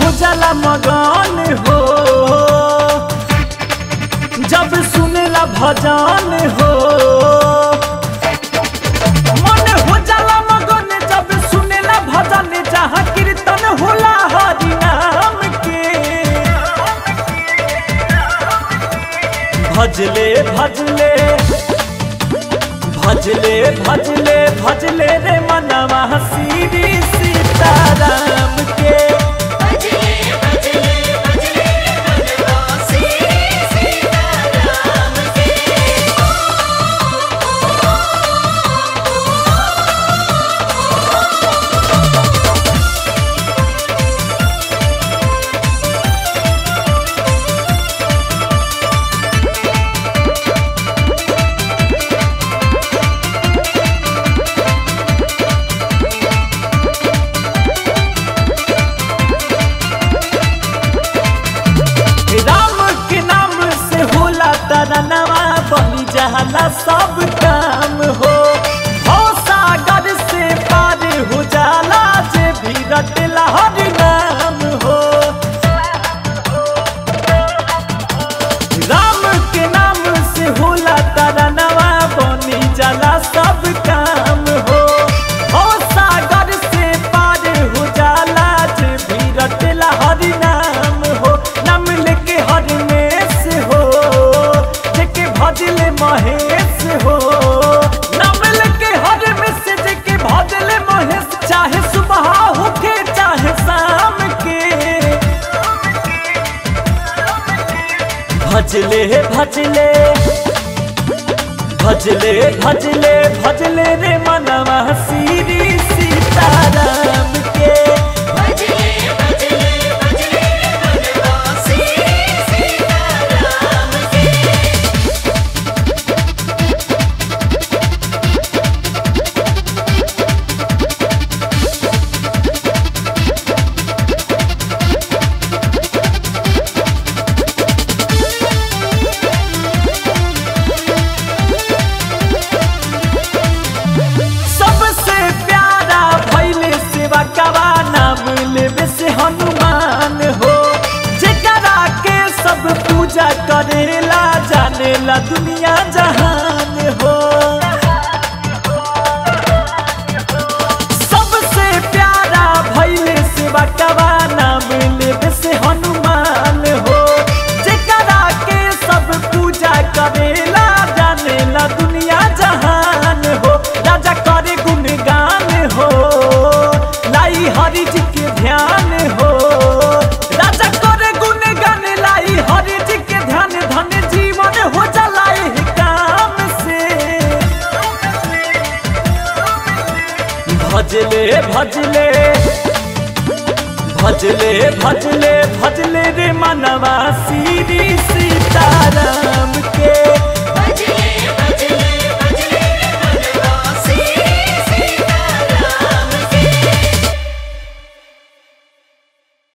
हो जाला मगन हो जब सुनेला भजन हो मन हो जाला मगन जब सुनेला भजन जहाँ कीर्तन होला हरि नाम के भजले भजले भजले भजले भजले रे मनवा श्री सीताराम के भजले भजले भजले रे मनवा श्री सीताराम के राम के नाम से होला तरनवा बनी जहला सब काम हो हो सागर से पार हो जाला जे भी रटला हर नाम हो राम के नाम से होला तरनवा बनी जाला सब काम हो हो सागर से पार हो जाला जे भी रटला हर नाम हो नाम लेके हर मेस हो जेके भजले महेश हो नाम लेके हर मेस जेके भजले महेश चाहे सुबह होके चाहे शाम के भजले भजले भजले भजले भजले रे मनवा श्री सीताराम के भजले भजले भजले रे मनवा श्री सीताराम के सबसे प्यारा भैले सेवा कवा नाम लेवे से हनुमान हो जेकरा के सब पूजा करेला जानेला दुनिया जहान हो सबसे प्यारा भैले सेवा कवा नाम लेवे से हनुमान हो जेकरा के सब पूजा करेला जानेला दुनिया जहान हो राजा करे गुणगान हो लाई हरि जी के ध्यान हो राजा करे गुणगान लाई हरि जी के ध्यान धन जीवन हो जलाए काम से भजले भजले भजले भजले भजले रे मनवा श्री सीताराम के